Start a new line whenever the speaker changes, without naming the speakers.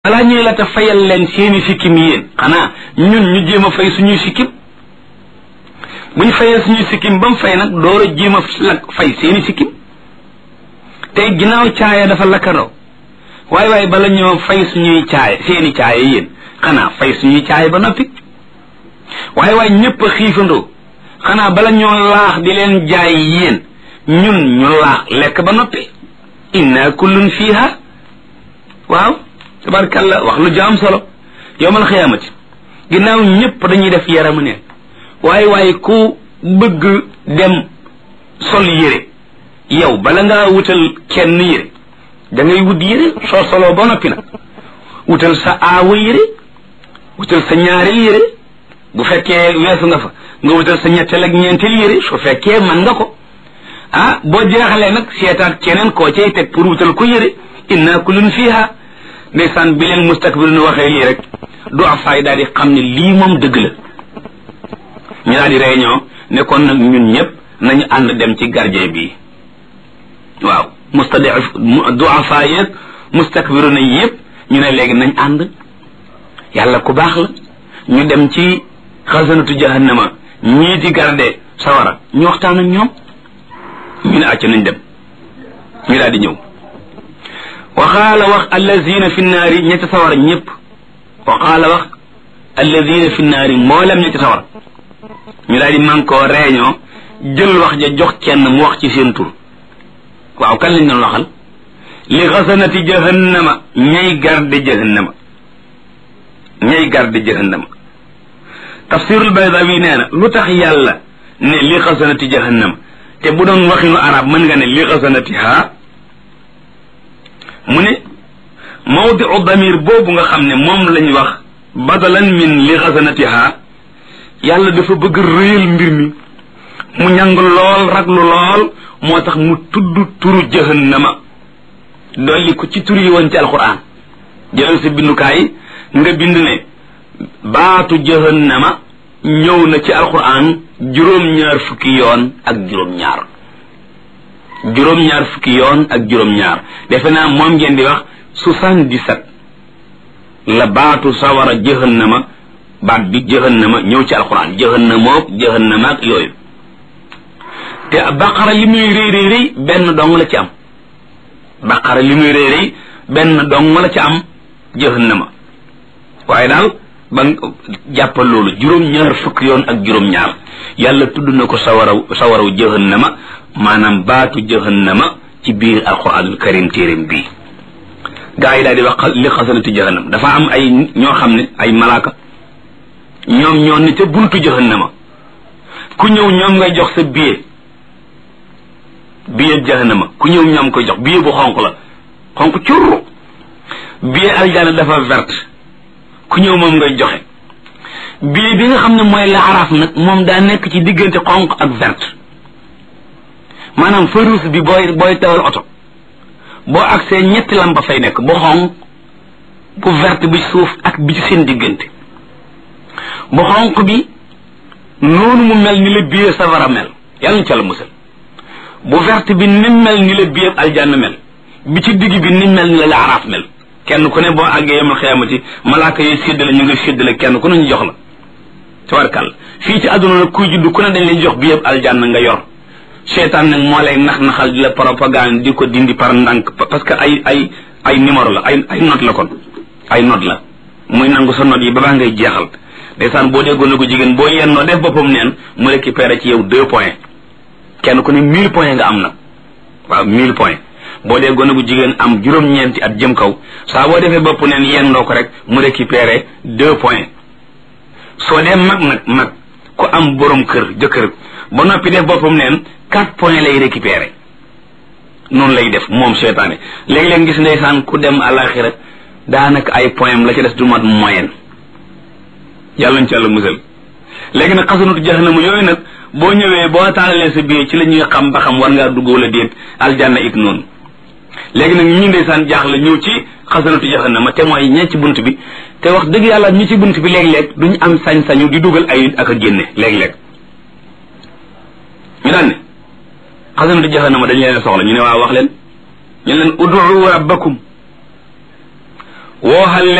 balaa ñuy la te fayal leen seeni sikkim yéen xanaa ñun ñu jéem a fay suñuy sikkim bu ñu fayee suñuy sikkim ba mu fay nag door a jéem a lak fay seeni sikkim tey ginnaaw caaya dafa lakkandoo waaye waaye bala ñoo fay suñuy caaya seeni caaya yéen xanaa fay suñuy caaya ba noppi waaye waaye ñëpp a xiifandoo xanaa bala ñoo laax di leen jaay yéen ñun ñu laax lekk ba noppi inna kullun fiha waaw tabarkalla wax lu jaam solo yowmal xiyaamati ginnaaw ñëpp dañuy def yaramu ne waaye waaye ku bëgg dem sol yére yow bala ngaa wutal kenn yére da ngay wut yére soo soloo ba noppi nag wutal sa aawa yére wutal sa ñaareel yére bu fekkee weesu nga fa nga wutal sa ñetteel ak ñeenteel yére su fekkee man nga ko ah boo jeexalee nag seetaat keneen koo cay teg pour wutal ko yére inna kullun fiha ndeysaan bi leen mustakbirun waxee lii rek du afaay daal di xam ne lii moom dëgg la ñu daal di réunion ne kon nag ñun ñëpp nañu ànd dem ci gardien bi waaw mustadif du afaay yeeg mustakbirun yëpp ñu ne léegi nañ ànd yàlla ku baax la ñu dem ci xasanatu jahannama ñii di garde sawara ñu waxtaan ak ñoom ñu ne acca nañ dem ñu daal di ñëw waxaala wax allazina fi naari ñetti sawara ñëpp waxaala wax allazina fi naari mboolem ñetti sawara ñu daal di man koo réunion jël wax ja jox kenn mu wax ci seen tur waaw kan lañ doon waxal li xasanati jahannama ñay garde jahannama ñay garde jahannama tafsirul baydawi nee na lu tax yàlla ne li xasanati jahannama te bu doon waxinu arab mën nga ne li xasanati ha mu ne mawdiu damir boobu nga xam ne moom lañ wax badalan min li xasanatiha yàlla dafa bëgg réyal mbir mi mu ñàng lool raglu lool moo tax mu tudd turu jahannama dolli ko ci tur yi woon ci alquran jëlal sa bindukaay nga bind ne baatu jahannama ñëw na ci alquran juróom-ñaar fukki yoon ak juróom-ñaar juróom-ñaar fukki yoon ak juróom-ñaar defe naa moom ngeen di wax soixante-dix-sept la baatu sawara jahannama baat bi jahannama ñëw ci alxuraan jahannamook jahannama ak yooyu te baqara li muy rëy rëy rëy benn dong la ci am baqara li muy rëy rëy benn dong la ci am jahannama waaye daal ba jàppal loolu juróom-ñaar fukki yoon ak juróom-ñaar yàlla tudd na ko sawaraw sawaraw jahannama maanaam baatu jahannama ci biir alquranul karim téeréem bii gaa yi daal di wax li xasanati jahannam dafa am ay ñoo xam ne ay malaaka ñoom ñoo ne ca buntu jahannama ku ñëw ñoom ngay jox sa billet billet jahannama ku ñëw ñoom koy jox billet bu xonq la xonq curru billet aljana dafa verte ku ñëw moom ngay joxe billet bi nga xam ne mooy laaraaf nag moom daa nekk ci diggante xonq ak verte maanaam feu rouge bi booy booy tawal oto boo agsee ñetti lampa fay nekk bu xonq bu verte bi suuf ak bi ci seen diggante bu xonq bi noonu mu mel ni la biir safara mel yàlla ñu ca la musal bu verte bi ni mel ni la biir aljanna mel bi ci digg bi ni mel ni la laaraaf mel kenn ku ne boo àggee yemal xiyaamati malaaka yi séddale ñu ngi séddale kenn ku ne ñu jox la tabarkàlla fii ci àdduna nag kuy juddu ku ne dañ lay jox bi yëpp aljanna nga yor seetaan nag moo lay nax naxal di la propagande di ko dindi par ndànk parce que ay ay ay numéro la ay ay note la kon ay note la muy nangu sa note yi ba baa ngay jeexal ndeysaan boo déggoon na ko jigéen boo yennoo def boppam neen mu récupéré ci yow deux points kenn ku ne mille points nga am na waaw mille points boo déggoon na ko jigéen am juróom-ñeenti at jëm kaw saa boo defee bopp neen yennoo ko rek mu récupéré deux points soo dee mag nag mag ku am borom kër jëkkër ba noppi def boppam neen quatre points lay récupérer noonu lay def moom seetaane léeg-léeg gis ndeysaan ku dem àlaxira daanaka ay point la ci des du mat moyenne yàlla ñu ci yàlla musal léegi nag xasanatu jahannama yooyu nag boo ñëwee boo taalalee sa biir ci la ñuy xam ba xam war ngaa dugg wala déet aljanna it noonu léegi nag ñi ndeysaan jaaxle ñëw ci xasanatu jahannama te mooy ñee ci bunt bi te wax dëgg yàlla ñi ci bunt bi léeg-léeg duñ am sañ-sañu di dugal ay ak a génne léeg-léeg ñu daan ne xasanatu jahannama dañ leen soxla ñu ne waa wax leen ñu leen ud'u rabbakum wooxal